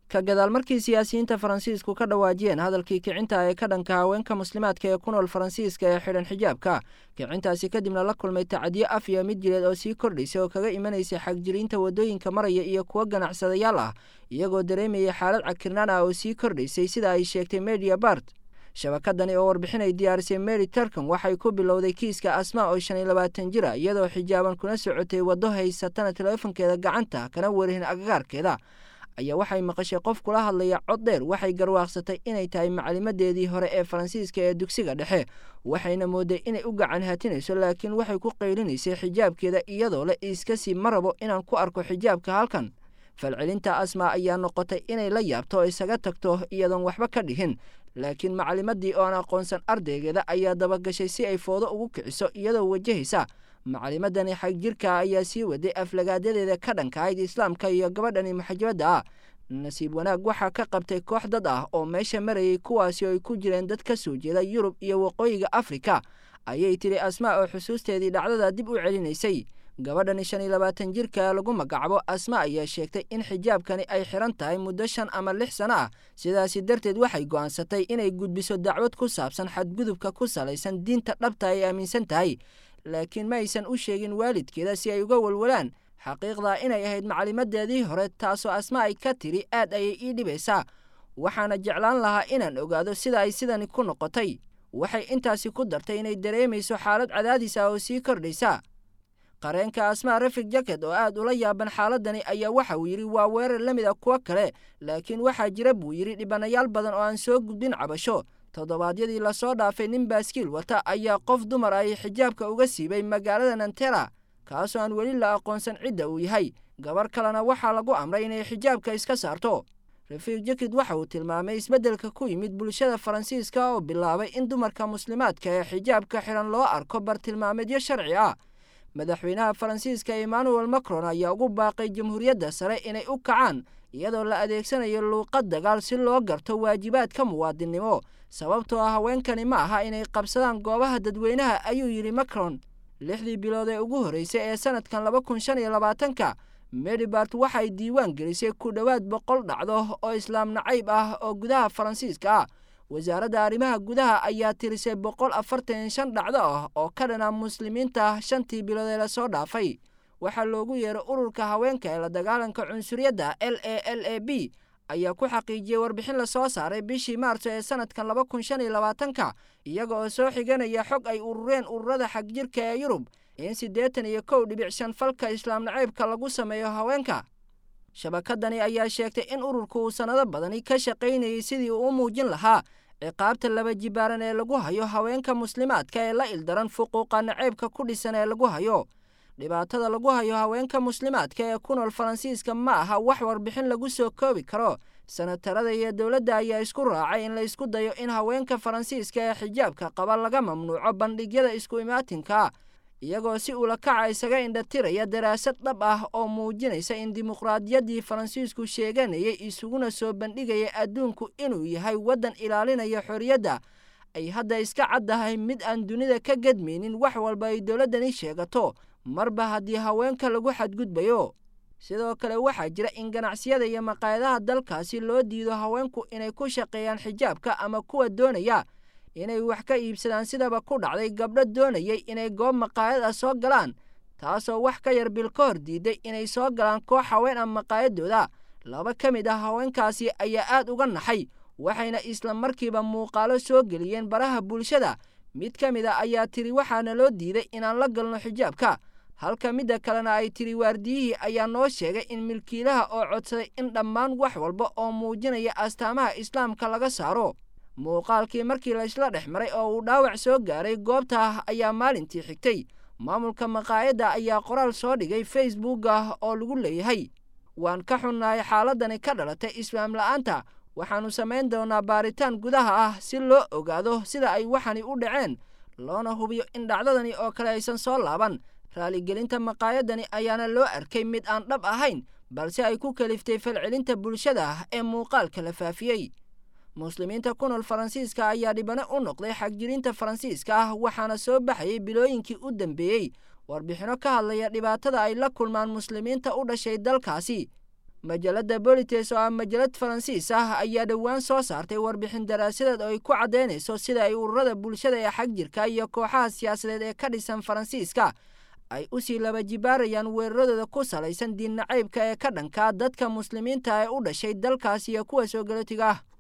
ka gadaal markii siyaasiyiinta faransiisku ka dhawaajiyeen hadalkii kicinta ee ka dhanka haweenka muslimaadka ee ku nool faransiiska ee xidhan xijaabka kicintaasi kadibna la kulmay tacadiyo af iyo mid jileed oo sii kordhaysay oo kaga imanaysay xagjiriinta waddooyinka maraya iyo kuwo ganacsadayaal ah iyagoo dareemayay xaalad cakirnaan ah oo sii kordhaysay sida ay sheegtay media bart shabakadani oo warbixin ay diyaarisay mary turcom waxay ku bilowday kiiska asmaa oo shan iyo labaatan jira iyadoo xijaaban kuna socotay waddo haysatana teleefonkeeda gacanta kana warihin agagaarkeeda ayaa waxay maqashay qof kula hadlaya cod dheer waxay garwaaqsatay inay tahay macalimadeedii hore ee faransiiska ee dugsiga dhexe waxayna mooday inay u gacan hatinayso laakiin waxay ku qaylinaysay xijaabkeeda iyadoo le iskasii ma rabo inaan ku arko xijaabka halkan falcelinta asma ayaa noqotay inay la yaabto oo isaga tagto iyadoon waxba ka dhihin laakiin macalimadii oo aan aqoonsan ardaygeeda ayaa dabagashay si ay foodo ugu kiciso iyadoo wajahaysa macalimadani xagjirka ayaa sii waday aflagaadadeeda ka dhankahayd islaamka iyo gabadhani maxajabadda ah nasiib wanaag waxaa ka qabtay koox dad ah oo meesha marayay kuwaasi oo ay ku jireen dad ka soo jeeda yurub iyo waqooyiga afrika ayay tidhi asmaa oo xusuusteedii dhacdada dib u celinaysay gabadhani shan iyo labaatan jirka lagu magacaabo asma ayaa sheegtay in xijaabkani ay xiran tahay muddo shan ama lix sano ah sidaasi darteed waxay go'aansatay inay gudbiso dacwad ku saabsan xadgudubka ku salaysan diinta dhabta ay aaminsan tahay laakiin ma aysan u sheegin waalidkeeda si ay uga walwalaan xaqiiqdaa inay ahayd macalimadeedii hore taasoo asma ay ka tiri aad ayay ii dhibaysaa waxaana jeclaan lahaa inaan ogaado sida ay sidani ku noqotay waxay intaasi ku dartay inay dareemayso xaalad cadaadis ah oo sii kordhaysa qareenka asmaa rafig jacket oo aad ula yaaban xaaladani ayaa waxa uu yidhi waa weerar la mid a kuwo kale laakiin waxaa jira buu yidhi dhibanayaal badan oo aan soo gudbin cabasho toddobaadyadii lasoo dhaafay nin baaskiil wata ayaa qof dumar ay xijaabka uga siibay magaalada nantera kaasoo aan weli la aqoonsan cidda uu yahay gabar kalena waxaa lagu amray inay xijaabka iska saarto rafiik jakid waxa uu tilmaamay isbeddelka ku yimid bulshada faransiiska oo bilaabay in dumarka muslimaadka ee xijaabka xiran loo arko bartilmaameedyo sharci ah madaxweynaha faransiiska emmanuel macron ayaa ugu baaqay jamhuuriyadda sare inay u kacaan iyadoo la adeegsanayo luuqad dagaal si loo garto waajibaadka muwaadinnimo sababtoo ah haweenkani ma aha inay qabsadaan goobaha dadweynaha ayuu yidhi macron lixdii bilood ee ugu horreysay ee sanadkan laba kun shan iyo labaatanka medibart waxay diiwaan gelisay ku dhowaad boqol dhacdo oo islaam nacayb ah oo gudaha faransiiska ah wasaaradda arrimaha gudaha ayaa tirisay boqol afartan iyo shan dhacdo ah oo ka dhana muslimiinta shantii bilood ee lasoo dhaafay waxaa loogu yeeray ururka haweenka ee la dagaalanka cunsuriyadda l a l a b ayaa ku xaqiijiyey warbixin lasoo saaray bishii maarso ee sanadkan laba kun shan iyo labaatanka iyaga oo soo xiganaya xog ay urureen ururada xagjirka ee yurub in siddeetan iyo kow dhibic shan falka islaam nacaybka lagu sameeyo haweenka shabakadani ayaa sheegtay in ururku uu sannado badani ka shaqaynayay sidii uu u muujin lahaa ciqaabta laba jibaaran ee lagu hayo haweenka muslimaadka ee la ildaran fuquuqa naceybka ku dhisan ee lagu hayo dhibaatada lagu hayo haweenka muslimaadka ee ku nool faransiiska ma aha wax warbixin lagu soo koobi karo sanatarada iyo dowladda ayaa isku raacay in la isku dayo in haweenka faransiiska ee xijaabka qaba laga mamnuuco bandhigyada isku imaatinka iyagoo si ula kaca isaga indhatiraya daraasad dhab ah oo muujinaysa in dimuqraadiyaddii faransiisku sheeganayay isuguna soo bandhigaya adduunku inuu yahay waddan ilaalinaya xorriyadda ay hadda iska caddahay mid aan dunida ka gedmaynin wax walba ay dowladdani sheegato marba haddii haweenka lagu xadgudbayo sidoo kale waxaa jira in ganacsiyada iyo maqaayadaha dalkaasi loo diido haweenku inay ku shaqeeyaan xijaabka ama kuwa doonaya inay wax ka iibsadaan sidaba ku dhacday gabdho doonayay inay goob maqaayad ah soo galaan taasoo wax ka yar bil ka hor diiday inay soo galaan koox haween ah maqaayadooda laba ka mid ah haweenkaasi ayaa aad uga naxay waxayna isla markiiba muuqaalo soo geliyeen baraha bulshada mid ka mid a ayaa tiri waxaana loo diiday inaan la galno xijaabka halka midda kalena ay tiri waardiyihii ayaa noo sheegay in milkiilaha oo codsaday in dhammaan wax walba oo muujinaya astaamaha islaamka laga saaro muuqaalkii markii laysla dhex maray oo uu dhaawac soo gaaray goobta ayaa maalintii xigtay maamulka maqaayadda ayaa qoraal soo dhigay facebooka oo lagu leeyahay waan ka xunnahay xaaladani ka dhalatay islaam la'aanta waxaannu samayn doonaa baaritaan gudaha ah si loo ogaado sida ay waxani u dhaceen loona hubiyo in dhacdadani oo kale aysan soo laaban raaligelinta maqaayadani ayaana loo arkay mid aan dhab ahayn balse ay ku kaliftay falcelinta bulshada ee muuqaalka la faafiyey muslimiinta ku nool faransiiska ayaa dhibano u noqday xagjirinta faransiiska ah waxaana soo baxayay bilooyinkii u dambeeyey warbixinno ka hadlaya dhibaatada ay la kulmaan muslimiinta u dhashay dalkaasi majalada bolites oo ah majalad faransiis ah ayaa dhowaan soo saartay warbixin daraasadeed oo ay ku caddaynayso sida ay ururada bulshada ee xag jirka iyo kooxaha siyaasadeed ee ka dhisan faransiiska ay usii laba jibaarayaan weeraradooda ku salaysan diin nacaybka ee ka dhanka dadka muslimiinta ee u dhashay dalkaas iyo kuwa soo galootiga ah